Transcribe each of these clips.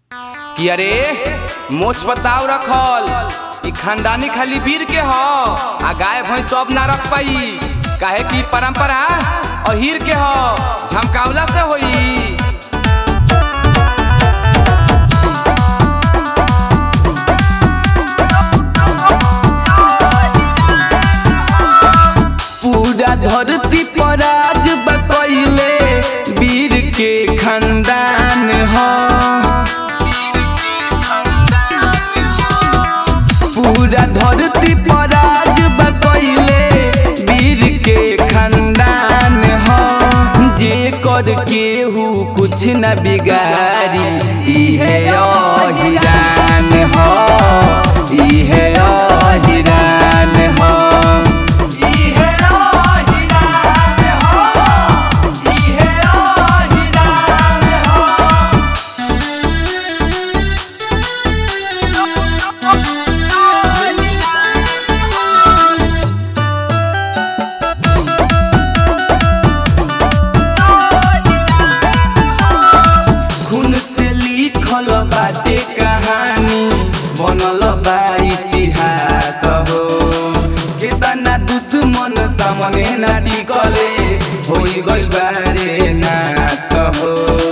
कि अरे मोछ पताव रखल ई खानदानी खाली वीर के ह आ गाय भैंस सब ना रख पाई काहे कि परंपरा अहीर के ह झमकावला से होई पूरा धरती पर आज बकैले वीर के खानदान ह पूरा धरती पर आज बकैले वीर के खानदान ह जे कर केहू कुछ न बिगाड़ी इहे अहिरान ह इहे अहिरान ह खून से लिखल बाटे कहानी बनल बा इतिहास हो केतना दुश्मन सामने ना टिकले होई गइल बारे नाश हो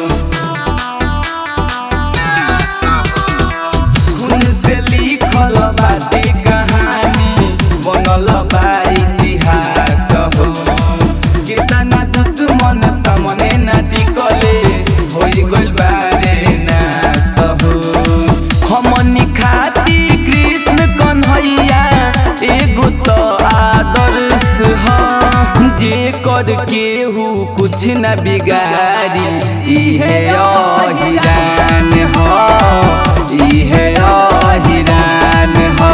खून से लिखल बाटे कहानी बनल बा इतिहास हो केतना दुश्मन सामने ना टिकले होई गइल बारे नाश हो हमनी खाती कृष्ण कन्हैया एगो तो आदर्श ह जे कर केहू कुछ न बिगाड़ी इहे अहिरान ह इहे अहिरान ह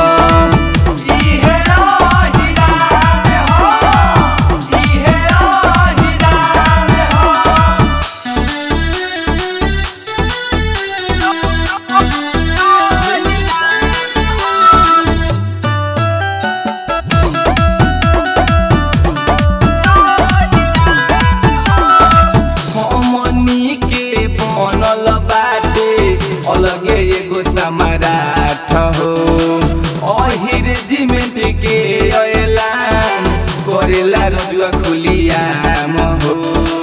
हमनी के बनल बाटे अलगे एगो सम्राट हो अहिर जिमेंट के ऐलान करेला रजुआ खुलियाम हो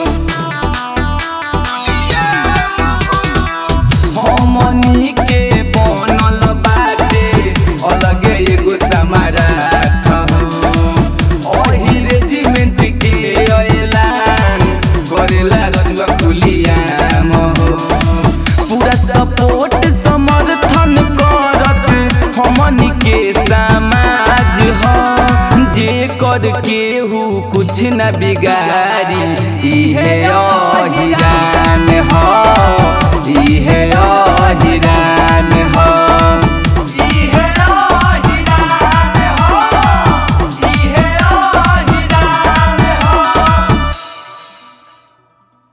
हमनी के बनल बाटे अलगे एगो सम्राट हो अहिर जिमेंट के ऐलान करेला रजुआ खुलियाम हो पूरा सपोर्ट समर्थन करत हमनी के समाज ह जे कर केहू कुछ न बिगाड़ी इहे अहिरान